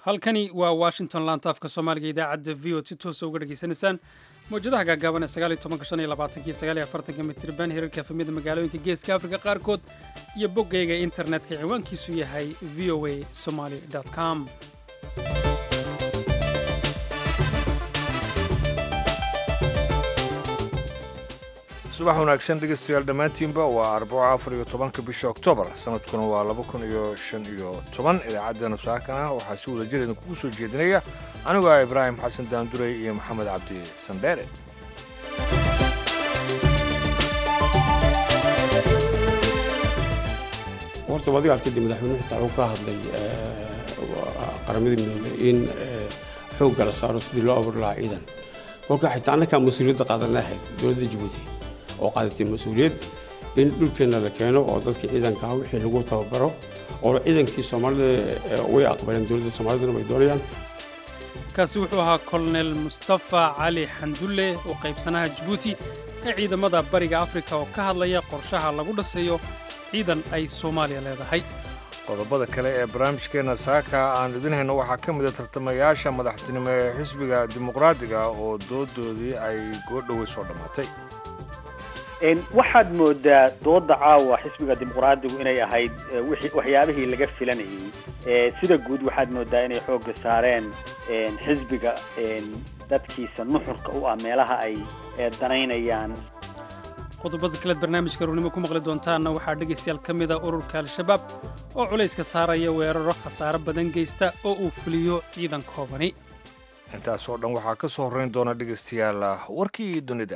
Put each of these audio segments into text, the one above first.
halkani waa washington laantaafka soomaaliga idaacadda v o si toosa uga dhegaysanaysaan mawjadaha gaagaaban ee sagaaliyo tobanka shan iyo labaatanki sagaaliyo afartanka mitirban hirarka efemida magaalooyinka geeska afrika qaarkood iyo boggayga internetka ciwaankiisu yahay v o a somaly com subax wanaagsan dhegeystayaal dhammaantiinba waa arbaco afar iyo tobanka bisha oktoobar sanadkuna waa laba kun iyo shan iyo toban idaacaddeennu saakana waxaa si wada jir idinkugu soo jeedinaya anigu ah ibraahim xasan daanduray iyo maxamed cabdi sandheere horta wadiga arkadi madaxweynuhu xitaa wuxuu ka hadlay qaramada midoobay in xoogga la saaro sidii loo abuuri lahaa ciidan kolka xitaa annakaa mas-uuliyadda qaadan lahayd dowladda jabuuti oo qaadatay mas-uuliyad in dhulkeenna la keeno oo dadkii ciidankaa wixii lagu tababaro oo ciidankii soomaalida way aqbaleen dowladda soomaalidana way doonayaan kaasi wuxuu ahaa kolonel mustafa cali xandulle oo qaybsanaha jabuuti ee ciidamada bariga afrika oo ka hadlaya qorshaha lagu dhaseeyo ciidan ay soomaaliya leedahay qodobada kale ee barnaamijkeenna saaka aan idin hayno waxaa ka mida tartamayaasha madaxtinimo ee xisbiga dimuqraadiga oo doodoodii ay goodhowey soo dhammaatay waxaad moodaa dooda caawa xisbiga dimuqraadigu inay ahayd waxyaabihii laga filanayey sida guud waxaad moodaa inay xoogga saareen xisbiga dadkiisa nuxurka u ah meelaha ay danaynayaan qodobada kaleed barnaamijka ruurnimo ku maqli doontaanna waxaa dhegaystayaal ka mida ururka al-shabaab oo culayska saaraya weeraro khasaaro badan geysta oo uu fuliyo ciidan koobani intaasoo dhan waxaa ka soo horrayn doona dhegaystayaal warkii dunida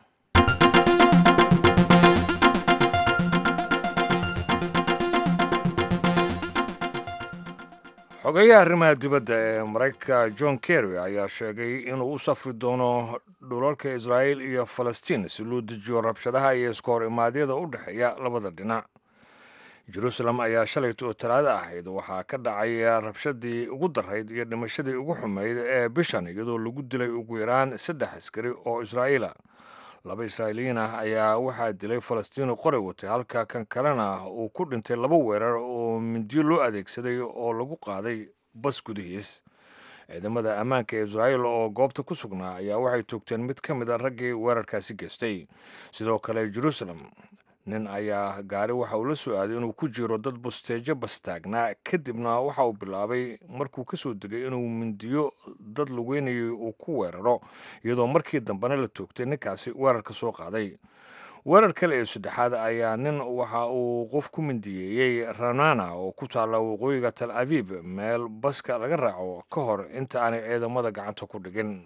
xogeyaha arrimaha dibadda ee maraykanka john kerry ayaa sheegay inuu u safri doono dhulalka israa'iil iyo falastiin si loo dejiyo rabshadaha iyo iska hor imaadyada u dhexeeya labada dhinac jeruusalem ayaa shalayta oo talaado ahayd waxaa ka dhacay rabshadii ugu darayd iyo dhimashadii ugu xumayd ee bishan iyadoo lagu dilay ugu yaraan saddex askari oo israa'iila laba israa'iiliyiin ah ayaa waxaa dilay falastiini qoray watay halka kan kalena uu ku dhintay laba weerar oo mindiyo loo adeegsaday oo lagu qaaday bas gudihiis ciidamada ammaanka ee israa'iil oo goobta ku sugnaa ayaa waxay toogteen mid ka mid a raggii weerarkaasi geystay sidoo kale jeruusalem nin ayaa gaari waxa uu la soo aaday inuu ku jiro dad busteejo bastaagnaa kadibna waxa uu bilaabay markuu ka soo degay inuu mindiyo dad lugeynayay uu ku weeraro iyadoo markii dambena la toogtay ninkaasi weerarka soo qaaday weerar kale ee saddexaad ayaa nin waxa uu qof ku mindiyeeyey ranana oo ku taalla waqooyiga tal abiib meel baska laga raaco ka hor inta aanay ciidamada gacanta ku dhigin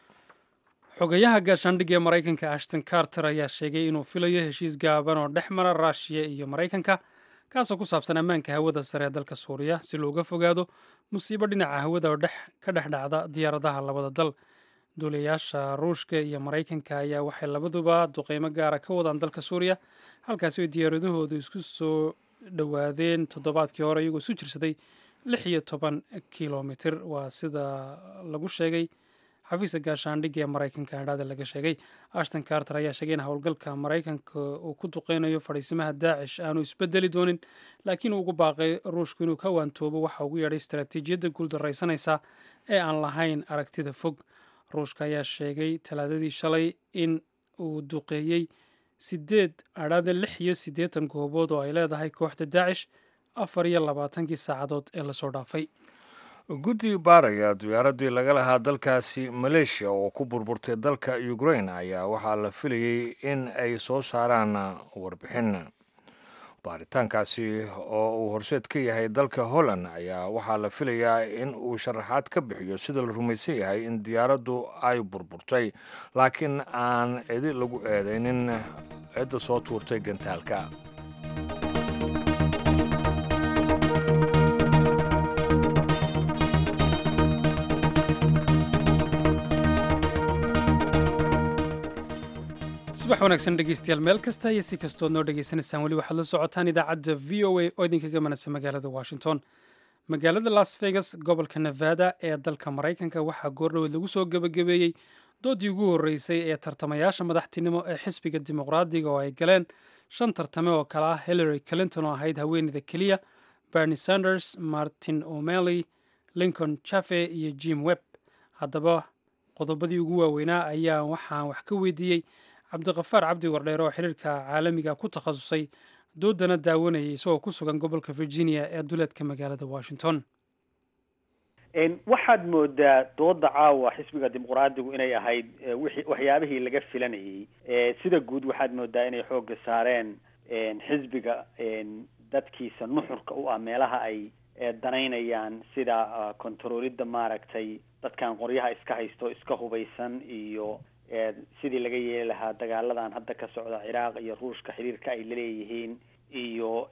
xogayaha gaashaandhigga ee maraykanka ashton carter ayaa sheegay inuu filayo heshiis gaaban oo dhex mara ruushiya iyo maraykanka kaasoo ku saabsan ammaanka hawada sare ee dalka suuriya si looga fogaado musiibo dhinaca hawada oo ka dhex dhacda diyaaradaha labada dal duulayaasha ruushka iyo maraykanka ayaa waxay labaduba duqeymo gaara ka wadaan dalka suuriya halkaasi oo diyaaradahoodu isku soo dhowaadeen toddobaadkii hore iyagoo isu jirsaday lix iyo toban kilomitir waa sida lagu sheegay xafiiska gaashaandhigga ee maraykanka hadhaada laga sheegay ashton carter ayaa sheegay in howlgalka maraykanka uu ku duqeynayo fadhiisimaha daacish aanu isbedeli doonin laakiin uu ugu baaqay ruushku inuu ka waantoobo waxa ugu yeedhay istaraatiijiyadda guuldarraysanaysa ee aan lahayn aragtida fog ruushka ayaa sheegay talaadadii shalay in uu duqeeyey sideed adhaada lix iyo siddeetan goobood oo ay leedahay kooxda daacish afar iyo labaatankii saacadood ee lasoo dhaafay guddi baaraya diyaaradii laga lahaa dalkaasi maleeshiya oo ku burburtay dalka ukrain ayaa waxaa la filayey in ay soo saaraan warbixin baaritaankaasi oo uu horseed ka yahay dalka holland ayaa waxaa la filayaa in uu sharaxaad ka bixiyo sida la rumaysan yahay in diyaaraddu ay burburtay laakiin aan cidi lagu eedaynin cidda soo tuurtay gantaalka subax wanaagsan dhegeystayaal meel kasta iyo si kastood noo dhegaysanaysaan weli waxaad la socotaan idaacadda v o a oo idinkaga manasa magaalada washington magaalada las vegas gobolka nevada ee dalka maraykanka waxaa goordhoweed lagu soo gebagabeeyey doodii ugu horreysay ee tartamayaasha madaxtinimo ee xisbiga dimuqraadiga oo ay galeen shan tartame oo kale ah hillary clinton oo ahayd haweeneyda keliya bernie sanders martin o'malley lincoln chafe iyo jim webb haddaba qodobadii ugu waaweynaa ayaa waxaan wax ka weydiiyey cabdiqafaar cabdi wardheer oo xiriirka caalamiga ku takhasusay doodana daawanayay isagoo ku sugan gobolka virginia ee duleedka magaalada washington waxaad moodaa dooda caawa xisbiga dimuqraadigu inay ahayd wixii waxyaabihii laga filanayay sida guud waxaad moodaa inay xoogga saareen xisbiga dadkiisa nuxurka u ah meelaha ay danaynayaan sida kontaroolidda maaragtay dadkan qoryaha iska haysto iska hubaysan iyo sidii laga yeeli lahaa dagaaladan hadda ka socda ciraaq iyo ruushka xiriirka ay laleeyihiin iyo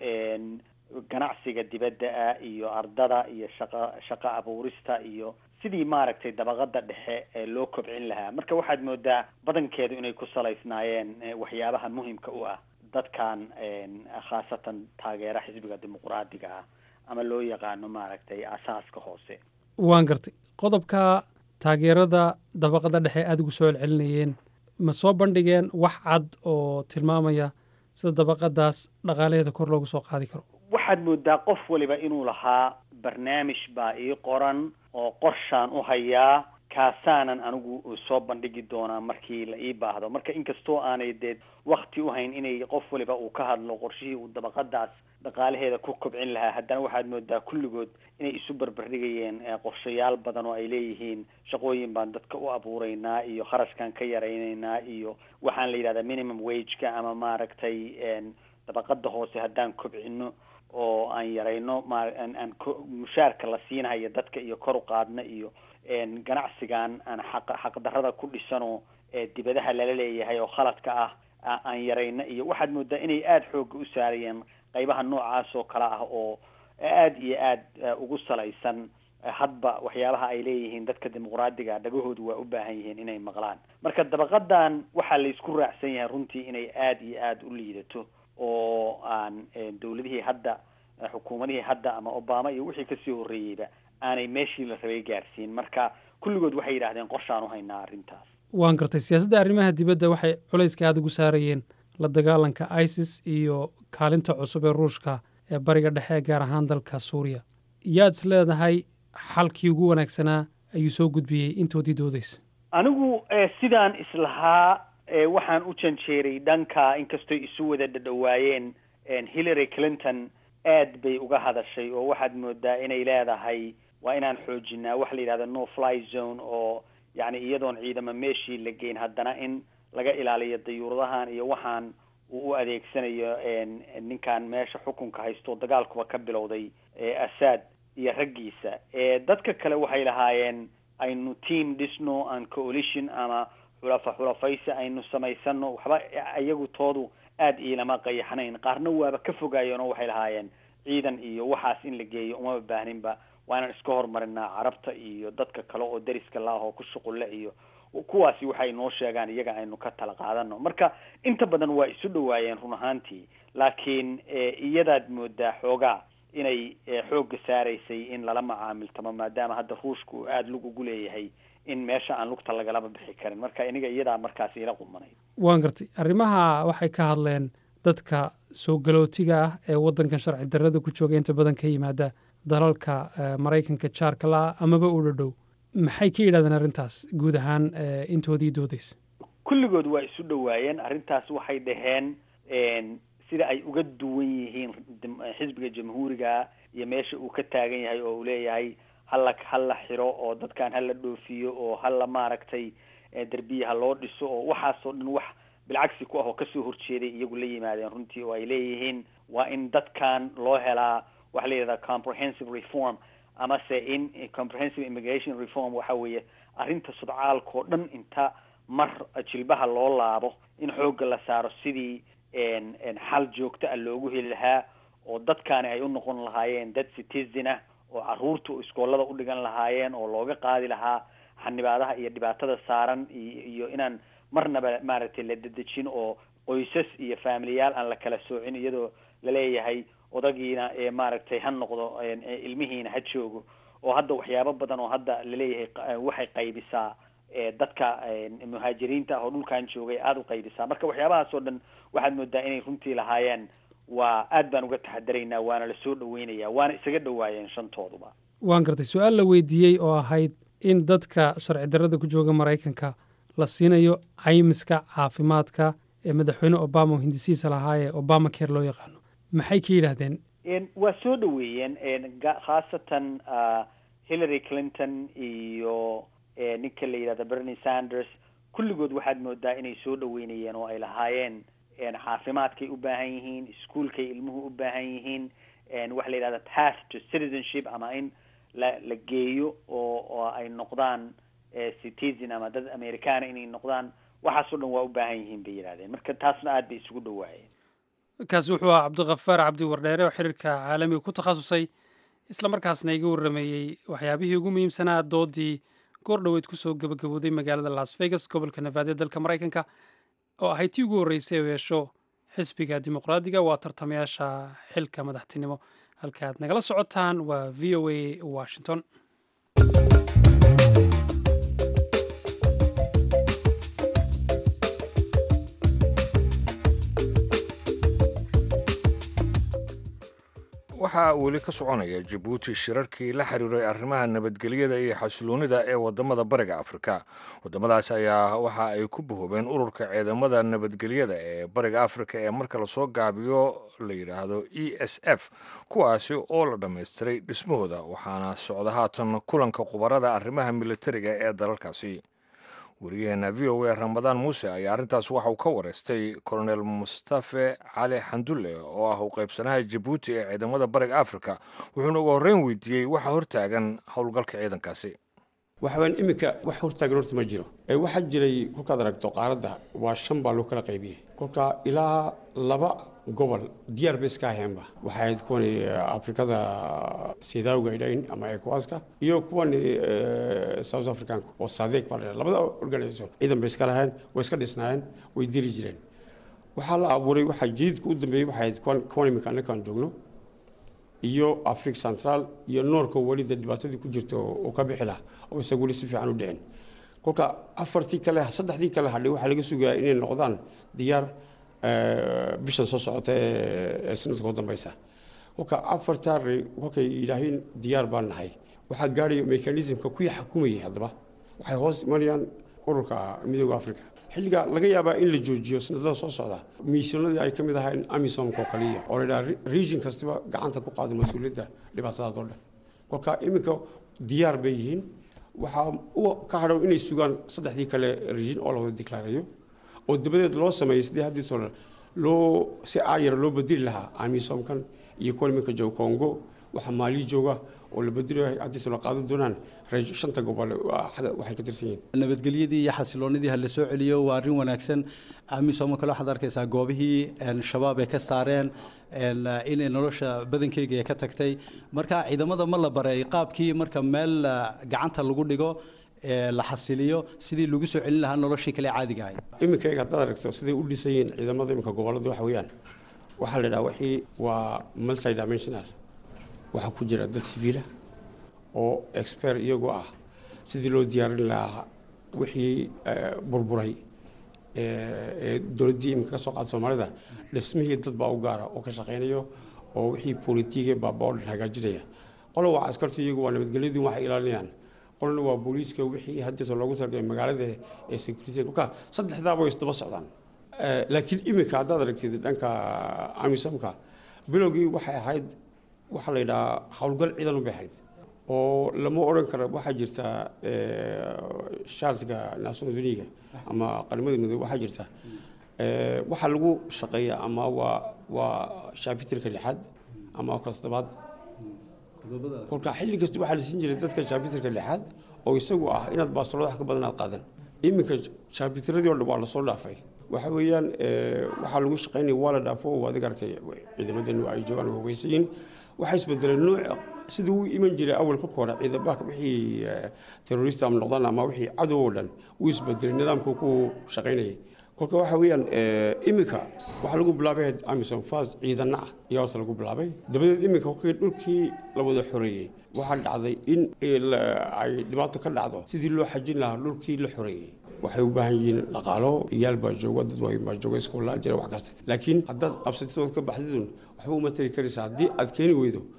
ganacsiga dibadda ah iyo ardada iyo shaqa shaqo abuurista iyo sidii maaragtay dabaqada dhexe ee loo kobcin lahaa marka waxaad moodaa badankeedu inay ku salaysnaayeen waxyaabaha muhimka u ah dadkan khaasatan taageera xisbiga dimuqraadiga ah ama loo yaqaano maaragtay asaaska hoose waan gartay qodobka taageerada dabaqada dhexe aada ugu soo celcelinayeen ma soo bandhigeen wax cad oo tilmaamaya sida dabaqadaas dhaqaalaheeda kor loogu soo qaadi karo waxaad moodaa qof waliba inuu lahaa barnaamij baa ii qoran oo qorshaan u hayaa kaasaanan anigu soo bandhigi doonaa markii la ii baahdo marka inkastoo aanay dee wakti u hayn inay qof waliba uu ka hadlo qorshihii uu dabaqadaas dhaqaalaheeda ku kobcin lahaa haddana waxaad moodaa kulligood inay isu barbardhigayeen qorshayaal badan oo ay leeyihiin shaqooyin baan dadka u abuureynaa iyo kharashkaan ka yaraynaynaa iyo waxaan la yidhahdaa minimum wageka ama maaragtay dabaqada hoose haddaan kobcino oo aan yarayno maaan mushaarka la siinahayo dadka iyo kor u qaadna iyo ganacsigan aan xaq xaqdarrada ku dhisanoo dibadaha lala leeyahay oo khaladka ah aan yarayno iyo waxaad moodaa inay aada xoogga u saarayeen qaybaha noocaas oo kale ah oo aada iyo aada ugu salaysan hadba waxyaabaha ay leeyihiin dadka dimuqraadiga dhagahoodu waa u baahan yihiin inay maqlaan marka dabaqadan waxaa laysku raacsan yahay runtii inay aada iyo aada u liidato oo aan dawladihii hadda xukuumadihii hadda ama obama iyo wixii kasii horreeyeyba aanay meeshii la rabay gaarsiin marka kulligood waxay yidhahdeen qorshaan u haynaa arrintaas waan gartay siyaasadda arrimaha dibadda waxay culayska aada ugu saarayeen la dagaalanka isis iyo kaalinta cusub ee ruushka ee bariga dhexe gaar ahaan dalka suuriya yaad is leedahay xalkii ugu wanaagsanaa ayuu soo gudbiyey intoodii doodaysa anigu sidaan islahaa waxaan u janjeeray dhanka inkastoy isu wada dhadhawaayeen hillary clinton aad bay uga hadashay oo waxaad moodaa inay leedahay waa inaan xoojinaa waxa la yidhahda no fly zone oo yacni iyadoon ciidamo meeshii la geyn haddana in laga ilaaliyo dayuuradahan iyo waxaan uu u adeegsanayo ninkan meesha xukunka haysto dagaalkuba ka bilowday assad iyo raggiisa dadka kale waxay lahaayeen aynu team dhisno an coalition ama xulafa xulafaysi aynu samaysano waxba iyagu toodu aada iilama qayaxnayn qaarna waaba ka fogaayeen oo waxay lahaayeen ciidan iyo waxaas in la geeyo umaba baahninba waa inaan iska horumarinaa carabta iyo dadka kale oo dariska laah oo ku shuqulle iyo kuwaasi waxay noo sheegaan iyaga aynu ka tala qaadano marka inta badan waa isu dhawaayeen run ahaantii laakiin iyadaad moodaa xoogaa inay xoogga saaraysay in lala macaamiltamo maadaama hadda ruushka uu aada lug ugu leeyahay in meesha aan lugta lagalaba bixi karin marka iniga iyadaa markaas ila qumanay waan gartay arrimaha waxay ka hadleen dadka soo galootiga ah ee waddankan sharci darrada ku jooga inta badan ka yimaada dalalka maraykanka jaarka la-a amaba u dhadhow maxay ka yidhahdeen arrintaas guud ahaan intoodii doodaysa kulligood waa isu dhawaayeen arrintaas waxay dhaheen sida ay uga duwan yihiin xisbiga jamhuuriga iyo meesha uu ka taagan yahay oo uu leeyahay hala hala xiro oo dadkan hala dhoofiyo oo hala maaragtay derbiya ha loo dhiso oo waxaasoo dhan wax bilcagsi ku ah oo kasoo horjeeday iyagu la yimaadeen runtii oo ay leeyihiin waa in dadkan loo helaa waxa la yidhahdaa comprehensive reform amase in comprehensive immigration reform waxa weeye arrinta sudcaalkao dhan inta mar jilbaha loo laabo in xoogga la saaro sidii xal joogto ah loogu heli lahaa oo dadkaani ay u noqon lahaayeen dad citizen ah oo carruurta iskoolada u dhigan lahaayeen oo looga qaadi lahaa xanibaadaha iyo dhibaatada saaran iyo inaan marnaba maaragtay la dedejin oo qoysas iyo faamiliyaal aan la kala soocin iyadoo laleeyahay odagiina maaragtay ha noqdo ilmihiina ha joogo oo hadda waxyaabo badan oo hadda laleeyahay waxay qaybisaa dadka muhaajiriinta ah oo dhulkan joogay aada u qaybisaa marka waxyaabahaas oo dhan waxaad moodaa inay runtii lahaayeen waa aad baan uga taxadaraynaa waana la soo dhaweynayaa waana isaga dhawaayeen shantooduba waan gartay su-aal la weydiiyey oo ahayd in dadka sharci darrada ku jooga maraykanka la siinayo caymiska caafimaadka ee madaxweyne obama oo hindisiisa lahaa ee obama care loo yaqaano maxay ka yidhaahdeen waa soo dhaweeyeen khaasatan hillary clinton iyo ninka la yidhahda bernie sanders kulligood waxaad moodaa inay soo dhaweynayeen oo ay lahaayeen caafimaadkay u baahan yihiin iskuolkay ilmuhu u baahan yihiin waxa la yidhahda path to citizenship ama in la la geeyo oo oo ay noqdaan citizen ama dad americana inay noqdaan waxaas o dhan waa u baahan yihiin bay yidhahdeen marka taasna aad bay isugu dhawaayeen kaasi wuxuu ahaa cabdikafaar cabdi wardheere oo xiriirka caalamiga ku takhasusay isla markaasna iga warrameeyey waxyaabihii ugu muhiimsanaa doodii goor dhoweyd kusoo gabagabooday magaalada las vegas gobolka nevaada dalka maraykanka oo ahayd tii ugu horreysay oo yeesho xisbiga dimuqraadiga waa tartamayaasha xilka madaxtinimo halka aad nagala socotaan waa v o a washington waxaa weli ka soconaya jabuuti shirarkii la xiriiray arrimaha nabadgelyada iyo xasiloonida ee wadamada bariga afrika wadamadaas ayaa waxa ay ku bahoobeen ururka ciidamada nabadgelyada ee bariga afrika ee marka lasoo gaabiyo la yidhaahdo e s f kuwaasi oo la dhammaystiray dhismahooda waxaana socda haatan kulanka khubarada arrimaha militariga ee dalalkaasi wariyaheena v o a ramadaan muuse ayaa arrintaas waxa uu ka wareystay kolonel mustafe cali xandulle oo ah u qaybsanaha jabuuti ee ciidamada bariga afrika wuxuuna ugu horreyn weydiiyey waxa hortaagan howlgalka ciidankaasi waxawaan iminka wax hortaagan horta ma jiro ee waxaa jiray kolkaad aragto qaaradda waa shan baa loo kala qaybiyey kolka ilaa laba gobol diyaar bay iska aheenba waxay ahayd kuwan afrikada sidaawga idhayn ama ecowaska iyo kuwan south africanka oo sadeeg baa la labada organisation ciidan bay iska laheen way iska dhisnaayeen way diri jireen waxaa la abuuray waxaa jadiidka u dambeeyey waxay ahayd kuwan kuwan iminka annakaan joogno iyo africa central iyo noorka welida dhibaatadii ku jirta oo ka bixi laha oo isaga weli si fiican u dhicin kolka afartii kale saddexdii kale hadhay waxaa laga sugayaa inay noqdaan diyaar bishan soo socota ee sanadka u dambeysa kolka afartaa kolkay yidhaahiin diyaar baan nahay waxaa gaadhaya mechanismka kuwii xukumayay haddaba waxay hoos imanayaan ururka midooda africa xilliga laga yaabaa in la joojiyo sanadada soo socda miisyoonadii ay ka mid ahayn amisomka oo kaliya oo la yidhaha region kastaba gacanta ku qaado mas-uuliyadda dhibaatadaas oo dhan kolka iminka diyaar bay yihiin waxaa ka hadhow inay sugaan saddexdii kale region oo la wada diklaareeyo oo dabadeed loo sameeyey sidii haddii tole loo si aayara loo bedeli lahaa amisomkan iyo kuwa iminka jooga congo waxaa maali jooga oo la bedelayo haddii tole qaadan doonaan shanta gobol waxay ka tirsan yihiin nabadgelyadii iyo xasiloonidii ha la soo celiyo waa arrin wanaagsan amisom kale waxaad arkaysaa goobihii shabaab ay ka saareen inay nolosha badankeyga ay ka tagtay marka ciidamada ma la baray qaabkii marka meel gacanta lagu dhigo la xasiliyo sidii lagu soo celin lahaa noloshii kale caadiga ahayd iminka eeg haddaad aragto siday u dhisan yihiin ciidamada iminka gobollada waxa weeyaan waxaa la idhaha wixii waa multi dimensional waxaa ku jira dad civiila oo expert iyagoo ah sidii loo diyaarin lahaa wixii burburay ee dowladdii iminka ka soo qaada soomaalida dhismihii dad baa u gaara oo ka shaqaynayo oo wixii politiige baaba oo dhan hagaajinaya qola waa askartu iyagu waa nabadgelyadu waxay ilaalinayaan qolna waa booliiska wixii haddeeto loogu talagalay magaalada ee security kolka saddexdaaba way isdaba socdaan laakiin iminka haddaad aragtid dhanka amisomka bilowgii waxay ahayd waxaa la yidhahaa howlgal ciidan u bay ahayd oo lama odhan karo waxaa jirta shaartiga national uniga ama qaramada midoobe waxaa jirta waxaa lagu shaqeeya ama waa waa shaabitirka lixaad ama ka toddobaad kolka xilli kasta waxaa la siin jiray dadka shaabitirka lixaad oo isagu ah inaad baastolada wax ka badan aad qaadan iminka shaabitiradii oo dhan waa lasoo dhaafay waxa weeyaan waxaa lagu shaqaynaya waa la dhaafo oo adiga arkay ciidamadanu ay joogaan oo hogeysayiin waxaa isbedelay nooc sidii u iman jiray awal kolka hore ciidamada wixii terrorista ama noqdaan ama wixii cadow oo dhan uu isbedelay nidaamku ku shaqaynayay kolka waxa weeyaan iminka waxaa lagu bilaabay amison fas ciidana ah ayaa horta lagu bilaabay dabadeed iminka kolkii dhulkii la wada xoreeyey waxaa dhacday in ay dhibaato ka dhacdo sidii loo xajin lahaa dhulkii la xoreeyey waxay u baahan yihiin dhaqaalo iyaal baa jooga dad waayn baa jooga iskoolaa jira wax kasta laakiin haddaad qabsatid ood ka baxdidun waxba uma tari karaysa haddii aad keeni weydo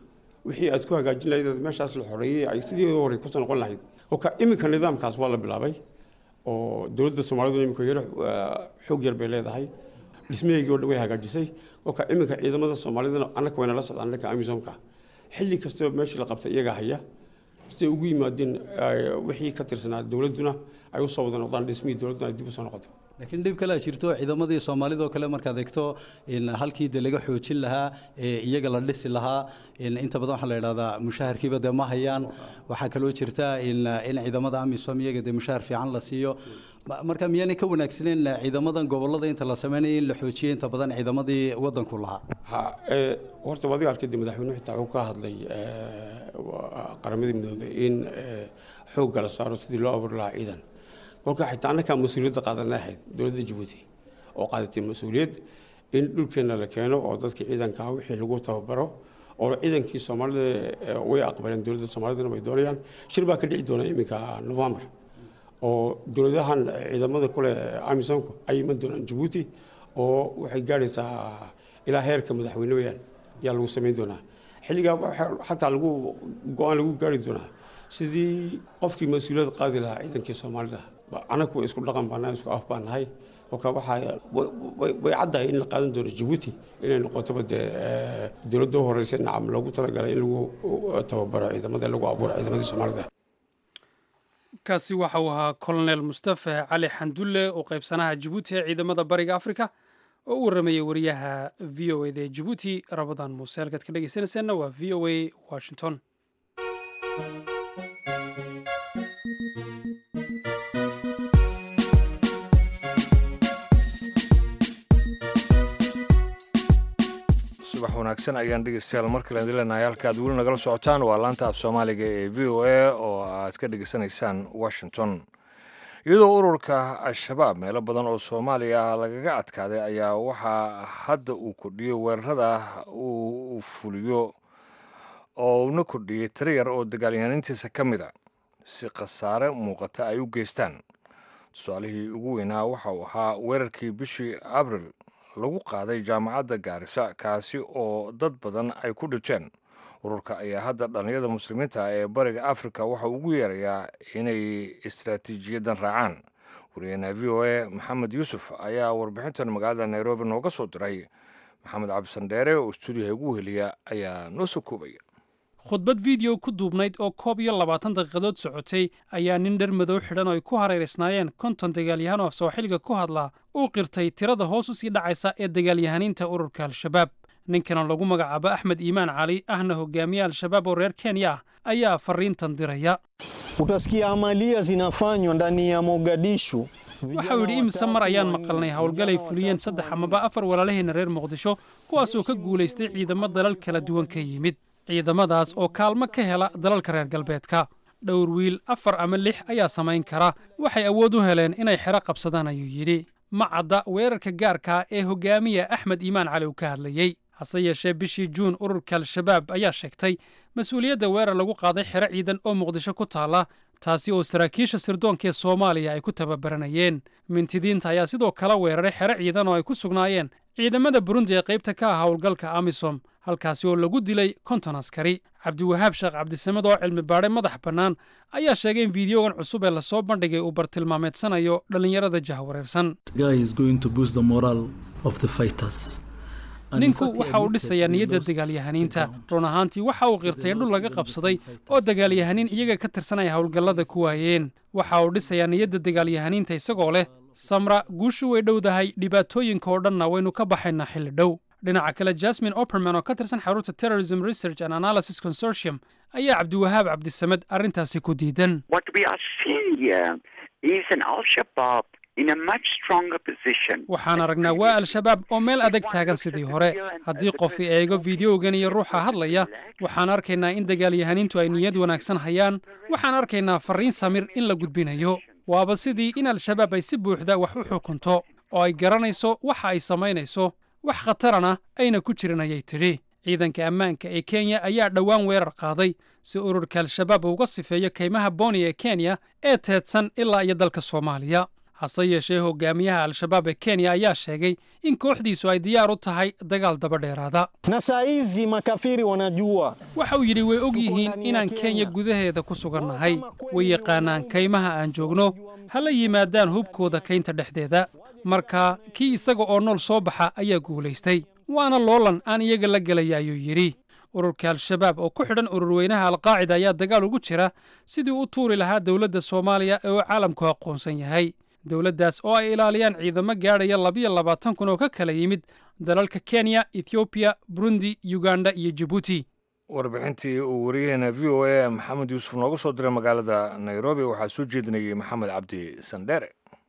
wixii aad ku hagaajin lahayd aad meeshaas la xoreeyey ay sidii hore kusoo noqon lahayd oka iminka nidaamkaas waa la bilaabay oo dowladda soomaalidu iminka yaro xoog yar bay leedahay dhismaheygii o dhan way hagaajisay oka iminka ciidamada soomaalidana annaka wayna la socdaan dhanka amisomka xilli kastaba meeshii la qabtay iyagaa haya siday ugu yimaadeen wixii ka tirsanaa dowladduna ay usoo wada noqdaan dhismihii dowladduna ay dib usoo noqoto laakiin dhib kale jirto ciidamadii soomaalida oo kale markaad eegto in halkii de laga xoojin lahaa ee iyaga la dhisi lahaa in inta badan waxaa la yidhahdaa mushaharkiiba dee ma hayaan waxaa kaloo jirta in in ciidamada amisom iyaga dee mushahar fiican la siiyo marka miyaanay ka wanaagsaneyn ciidamadan gobolada inta la sameynaya in la xoojiyo inta badan ciidamadii wadanku lahaa ha horta wadiga arkayde madaxweynuhu xitaa wuxuu ka hadlay qaramadii midooday in xoogga la saaro sidii loo abuuri lahaa ciidan kolka xitaa annakaa mas-uuliyadda qaadanay ahayd dowladda jabuuti oo qaadatay mas-uuliyad in dhulkeenna la keeno oo dadkii ciidankaa wixii lagu tababaro oo ciidankii soomaalida way aqbaleen dowladda soomaalidana way doonayaan shir baa ka dhici doona iminka november oo dowladahan ciidamada kule amisomku ay iman doonaan jabuuti oo waxay gaadhaysaa ilaa heerka madaxweyne weyaan ayaa lagu samayn doonaa xilligaa halkaa lagu go-aan lagu gaari doonaa sidii qofkii mas-uuliyad qaadi lahaa ciidankii soomaalida anagu isku dhaqan baanahay isku af baan nahay kolka waxaa way caddahay in la qaadan doono jabuuti inay noqotoba dee dowladda u horeysa nacam loogu talagalay in lagu tababaro ciidamada lagu abuuro ciidamadii soomaalida kaasi waxa uu ahaa colonel mustafa cali xandulle oo qaybsanaha jabuuti ee ciidamada bariga afrika oo u warramayay wariyaha v o eda ee jabuuti rabadaan muuse halkaad ka dhegeysanaysaanna waa v o a washington subax wanaagsan ayaan dhegeystayaal markale idin leenahay halka aad weli nagala socotaan waa laanta af soomaaliga ee v o a oo aad ka dhegeysanaysaan washington iyadoo ururka al-shabaab meelo badan oo soomaaliya lagaga adkaaday ayaa waxaa hadda uu kordhiyey weerarada uu fuliyo oo uuna kordhiyey tiro yar oo dagaalyahanintiisa ka mid a si khasaare muuqata ay u geystaan tusaalihii ugu weynaa waxa uu ahaa weerarkii bishii abril lagu qaaday jaamacadda gaarisa kaasi oo dad badan ay ku dhijeen ururka ayaa hadda dhallinyada muslimiinta ee bariga afrika waxa ugu yeerayaa inay istaraatiijiyadan raacaan wariyeenaha v o a maxamed yuusuf ayaa warbixintan magaalada nairobi nooga soo diray maxamed cabdisandheere oo stuudiyaha ugu heliya ayaa noo soo koobaya khudbad video ku duubnayd oo koob iyo labaatan daqiiqadood socotay ayaa nin dhar madow xidhan oo ay ku hareeraysnaayeen konton dagaalyahan oo af sooxiliga ku hadlaa uu qirtay tirada hoos u sii dhacaysa ee dagaalyahaniinta ururka al-shabaab ninkana lagu magacaabo axmed iimaan cali ahna hogaamiye al-shabaab oo reer kenya ah ayaa fariintan diraya utasikia amalia zinafanywa ndani ya mogadishu waxa uu yidhi imise mar ayaan maqalnay howlgalay fuliyeen saddex amaba afar walaalaheenna reer muqdisho kuwaasoo ka guulaystay ciidamo dalal kala duwan ka yimid ciidamadaas oo kaalmo ka hela dalalka reer galbeedka dhowr wiil afar ama lix ayaa samayn kara waxay awood u heleen inay xero qabsadaan ayuu yidhi ma cadda weerarka gaarkaa ee hogaamiya axmed iimaan cali uu ka hadlayey hase yeeshee bishii juun ururka al-shabaab ayaa sheegtay mas-uuliyadda weerar lagu qaaday xero ciidan oo muqdisho ku taalla taasi oo saraakiisha sirdoonka ee soomaaliya ay ku tababaranayeen mintidiinta ayaa sidoo kale weeraray xero ciidan oo ay ku sugnaayeen ciidamada burundi ee qaybta ka ah howlgalka amisom halkaasi oo lagu dilay konton askari cabdiwahaab sheekh cabdisamed oo cilmi baadhay madax bannaan ayaa sheegay in fiideogan cusub ee lasoo bandhigay uu bartilmaameedsanayo dhallinyarada jahwareersan ninku waxa uu dhisayaa niyadda dagaalyahaniinta run ahaantii waxa uu qirtay dhul laga qabsaday oo dagaalyahaniin iyaga ka tirsanaya howlgallada ku waayeen waxa uu dhisayaa niyadda dagaalyahaniinta isagoo leh samra guushu way dhowdahay dhibaatooyinka oo dhanna waynu ka baxaynaa xilli dhow dhinaca kale jasmin operman oo ka tirsan xarunta terrorism research and analysis consortium ayaa cabdiwahaab cabdisamed arrintaasi ku diidan waxaan aragnaa waa al-shabaab oo meel adag taagan sidii hore haddii qofi eego fideogan iyo ruuxa hadlaya waxaan arkaynaa in dagaalyahaniintu ay niyad wanaagsan hayaan waxaan arkaynaa farriin samir in la gudbinayo waaba sidii in al-shabaab ay si buuxda wax u xukunto oo ay garanayso waxa ay samaynayso wax khatarana ayna ku jirin ayay tidhi ciidanka ammaanka ee kenya ayaa dhowaan weerar qaaday si ururka al-shabaab uga sifeeyo kaymaha boni ee kenya ee teedsan ilaa iyo dalka soomaaliya hase yeeshee hogaamiyaha al-shabaab ee kenya ayaa sheegay in kooxdiisu ay diyaar u tahay dagaal daba dheeraada na saa hizi makafiri wanajua waxa uu yidhi way og yihiin inaan kenya gudaheeda ku sugannahay way yaqaanaan kaymaha aan joogno ha la yimaadaan hubkooda kaynta dhexdeeda marka kii isaga oo nool soo baxa ayaa guulaystay waana loolan aan iyaga la gelaya ayuu yidhi ururka al-shabaab oo ku xidhan ururweynaha alqaacida ayaa dagaal ugu jira sidii u tuuri lahaa dowladda soomaaliya ee uu caalamku aqoonsan yahay dowladdaas oo ay ilaaliyaan ciidamo gaadhaya labiyo labaatan kun oo ka kala yimid dalalka kenya ethoobiya burundi uganda iyo jibuuti warbixintii uu wariyaheena v o a maxamed yuusuf nooga soo diray magaalada nairobi waxaa soo jeedinayay maxamed cabdi sandheere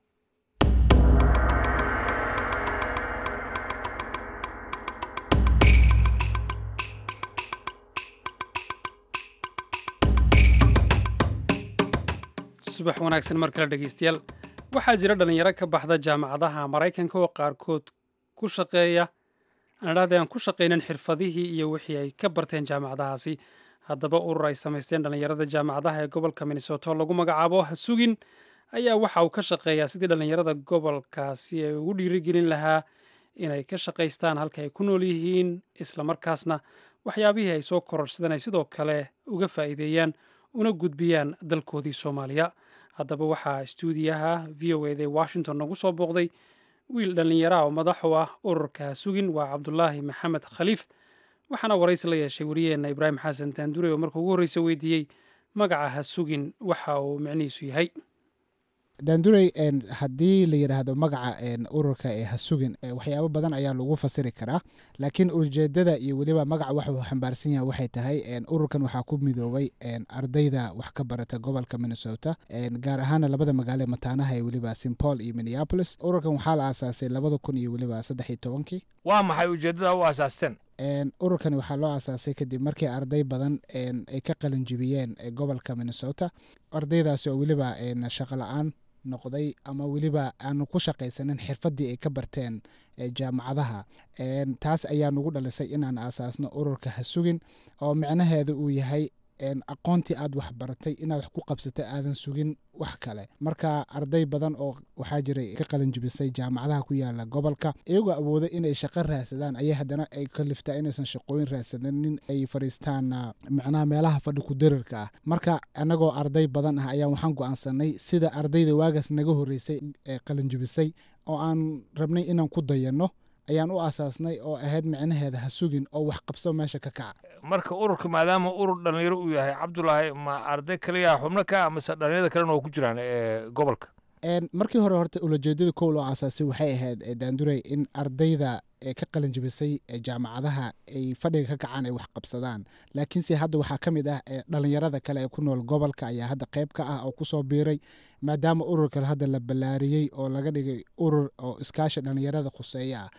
subax wanaagsan mar kale dhegeystayaal waxaa jira dhallinyaro ka baxda jaamacadaha maraykanka oo qaarkood ku shaqeeya aan idhahday aan ku shaqaynin xirfadihii iyo wixii ay ka barteen jaamacadahaasi haddaba urur ay samaysteen dhallinyarada jaamacadaha ee gobolka minnesota oo lagu magacaabo hasugin ayaa waxa uu ka shaqeeyaa sidii dhallinyarada gobolkaasi ay ugu dhiirigelin lahaa inay ka shaqaystaan halka ay ku nool yihiin islamarkaasna waxyaabihii ay soo kororsadeen ay sidoo kale uga faa'iideeyaan una gudbiyaan dalkoodii soomaaliya haddaba waxaa stuudiyaha v o eda washington nagu soo booqday wiil dhallinyaraha oo madax u ah ururka sugin waa cabdulaahi maxamed khaliif waxaana waraysi la yeeshay wariyaheenna ibraahim xasan daandure oo marka ugu horreysa weydiiyey magaca ha sugin waxa uu micnihiisu yahay daandurey haddii la yidhaahdo magaca ururka ee hasugin waxyaabo badan ayaa lagu fasiri karaa laakiin ujeedada iyo weliba magaca waxuu xambaarsan yahay waxay tahay ururkan waxaa ku midoobay ardayda wax ka barata gobolka minnesota gaar ahaana labada magaalo mataanaha ee weliba st paul iyo minneapolis ururkan waxaa la aasaasay labada kun iyo weliba saddex iyo tobankii waa maxay ujeeddada u asaasteen ururkani waxaa loo aasaasay kadib markii arday badan ay ka qalinjibiyeen gobolka minnesota ardaydaasi oo weliba shaqo la-aan noqday ama weliba aanu ku shaqaysanin xirfadii ay ka barteen jaamacadaha taas ayaa nugu dhalisay inaan aasaasno ururka hasugin oo micnaheedu uu yahay aqoontii aad wax baratay inaad wax ku qabsata aadan sugin wax kale marka arday badan oo waxaa jiray ka qalinjibisay jaamacadaha ku yaala gobolka iyagoo awooda inay shaqo raadsadaan ayay haddana ay kaliftaa inaysan shaqooyin raadsanin ay fadhiistaan macnaha meelaha fadhi ku darirka ah marka annagoo arday badan ah ayaa waxaan go-aansanay sida ardayda waagaas naga horreysay ee qalinjibisay oo aan rabnay inaan ku dayanno ayaan u aasaasnay oo ahayd micnaheeda ha sugin oo wax qabso meesha ka kaca marka ururka maadaama urur dhallinyaro uu yahay cabdulaahi ma arday kaliya xubno ka mase dhallinyarada kalena oo ku jiraan ee gobolka markii hore horta ulajeedada kow loo aasaasay waxay ahayd daandurey in ardayda ee ka qalinjibisay jaamacadaha ay fadhiga ka kacaan ay wax qabsadaan laakiinse hadda waxaa ka mid ah dhallinyarada kale ee ku nool gobolka ayaa hadda qayb ka ah oo kusoo biiray maadaama ururka hadda la ballaariyey oo laga dhigay urur oo iskaashi dhallinyarada khuseeya ah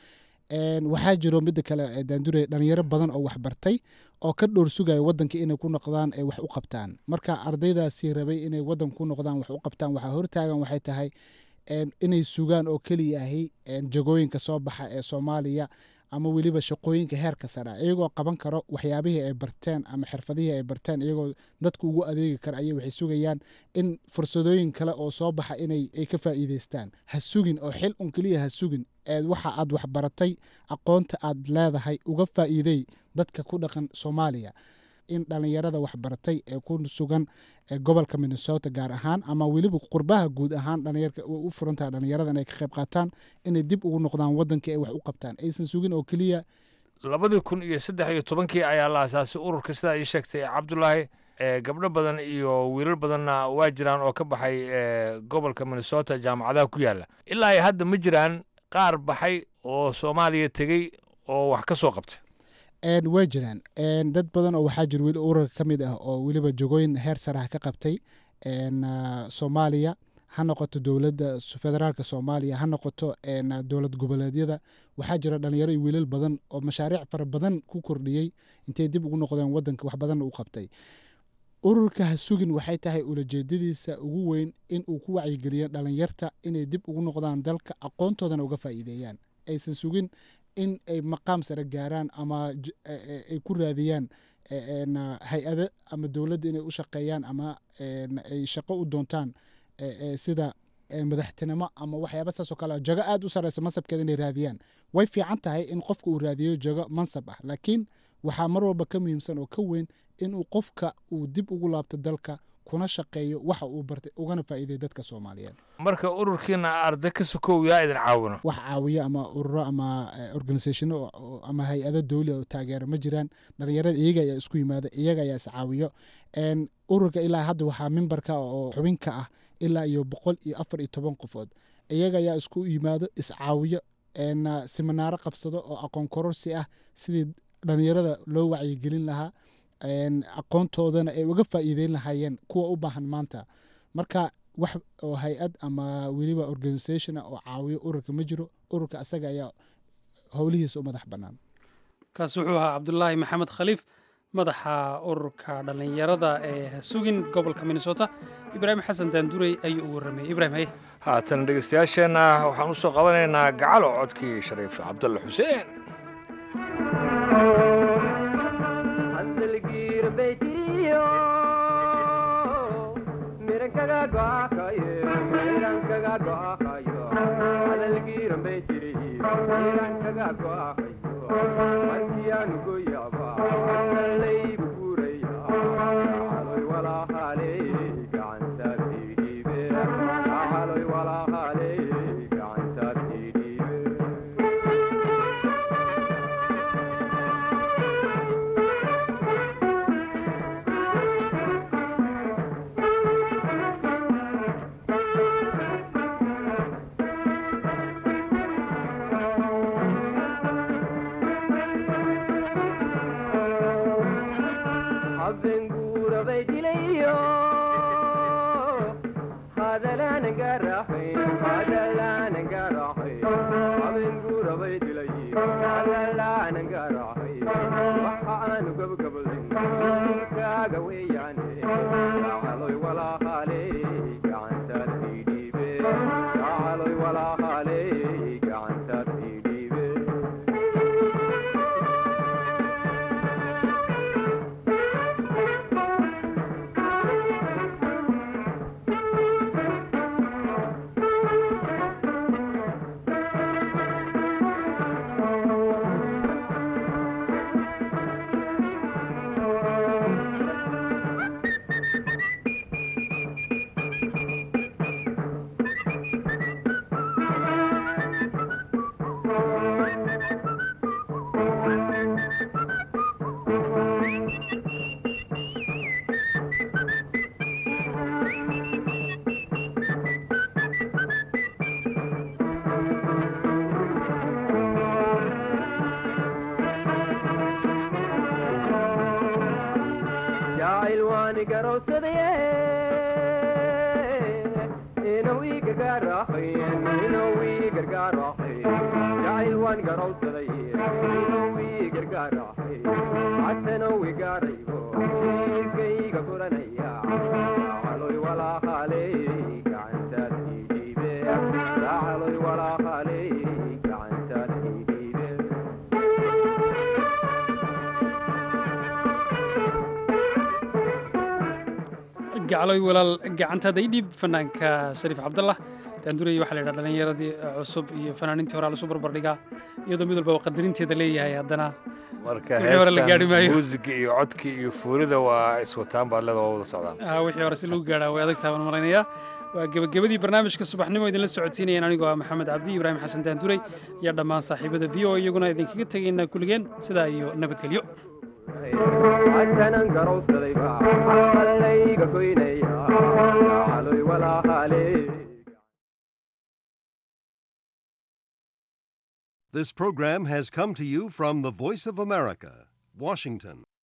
waxaa jiro midda kale daandure dhalinyaro badan oo wax bartay oo ka dhowr sugaya wadanka inay ku noqdaan ay wax u qabtaan marka ardaydaasi rabay inay wadanka ku noqdaan wax u qabtaan waxaa hortaagan waxay tahay inay sugaan oo keliyahay jagooyinka soo baxa ee soomaaliya ama weliba shaqooyinka heerka sare iyagoo qaban karo waxyaabihii ay barteen ama xirfadihii ay barteen iyagoo dadka ugu adeegi kara ayay waxay sugayaan in fursadooyin kale oo soo baxa inay ay ka faa'iideystaan ha sugin oo xil un keliya ha sugin eed waxa aad wax baratay aqoonta aad leedahay uga faa'iidey dadka ku dhaqan soomaaliya in dhallinyarada waxbaratay ee ku sugan gobolka minnesota gaar ahaan ama weliba qurbaha guud ahaan dhalinyarka u furantaha dhalinyarada inay ka qayb qaataan inay dib ugu noqdaan wadankii ay wax u qabtaan aysan sugin oo keliya labadii kun iyo saddex iyo tobankii ayaa la asaasay ururka sidaa ii sheegtay cabdulaahi gabdho badan iyo wiilal badanna waa jiraan oo ka baxay gobolka minnesota jaamacadaha ku yaala ilaa ay hadda ma jiraan qaar baxay oo soomaaliya tegey oo wax ka soo qabtay way jiraan dad badan oo waxaa jira weli ururka ka mid ah oo weliba jogooyin heer saraha ka qabtay soomaaliya ha noqoto dowladda federaalka soomaaliya ha noqoto dowlad goboleedyada waxaa jira dhalinyaro iyo wiilal badan oo mashaariic fara badan ku kordhiyey intay dib ugu noqdeen wadanka wax badanna u qabtay ururka ha sugin waxay tahay ulajeedadiisa ugu weyn in uu ku wacyigeliyo dhalinyarta inay dib ugu noqdaan dalka aqoontoodana uga faa'iideeyaan aysan sugin in ay maqaam sare gaaraan ama ay ku raadiyaan hay-ado ama dowladda inay u shaqeeyaan ama ay shaqo u doontaan sida madaxtinimo ama waxyaaba saasoo kale jago aad u sareysa mansabkeeda inay raadiyaan way fiican tahay in qofka uu raadiyo jago mansab ah laakiin waxaa mar walba ka muhiimsan oo ka weyn inuu qofka uu dib ugu laabto dalka kuna shaqeeyo waxa uu bartay ugana faa'iiday dadka soomaaliyeed marka ururkiina arday ka sokow yaa idin caawino wax caawiyo ama ururo ama organisationo ama hay-ado dowli oo taageero ma jiraan dhalinyarada iyaga ayaa isku yimaada iyaga ayaa is caawiyo ururka ilaa hadda waxaa mimbarka oo xubinka ah ilaa iyo boqol iyo afar iyo toban qofood iyaga ayaa isku yimaado iscaawiyo siminaaro qabsado oo aqoon kororsi ah sidii dhalinyarada loo wacyigelin lahaa aqoontoodana ay uga faa'iideyn lahaayeen kuwa u baahan maanta marka wax oo hay-ad ama weliba organisation oo caawiyo ururka ma jiro ururka asaga ayaa howlihiisa u madax bannaan kaasi wuxuu ahaa cabdulaahi maxamed khaliif madaxa ururka dhallinyarada ee sugin gobolka minnesota ibraahim xasan daandurey ayuu u warramayey ibrahim haye haatan dhegeystayaasheenna waxaan u soo qabanaynaa gacalo codkii shariif cabdulle xuseen gacloy walaal gacantaada ii dhiib fanaanka shariif cabdallah daandurey waxaa la yidhaha dhallinyaradii cusub iyo fanaaniintii hore lasu barbardhigaa iyadoo mid walbaba qadarinteeda leeyahay haddana marka wixii hore la gaari maayo muusiga iyo codka iyo fuurida waa iswataan baad leeda waa wada socdaan Ah, wixii hore si lagu gaadhaa way adag tahay waan malaynayaa waa gebagabadii barnaamijka subaxnimo idinla socodsiinayaan anigoo ah maxamed cabdi ibraahim xasan daandurey iyo dhammaan saaxiibada v o iyaguna idinkaga tegaynaa kulligeen sidaa iyo nabadgelyo ankanan garowsadayba allayga goynaya caloy walaahaale This program has come to you from the Voice of America, Washington.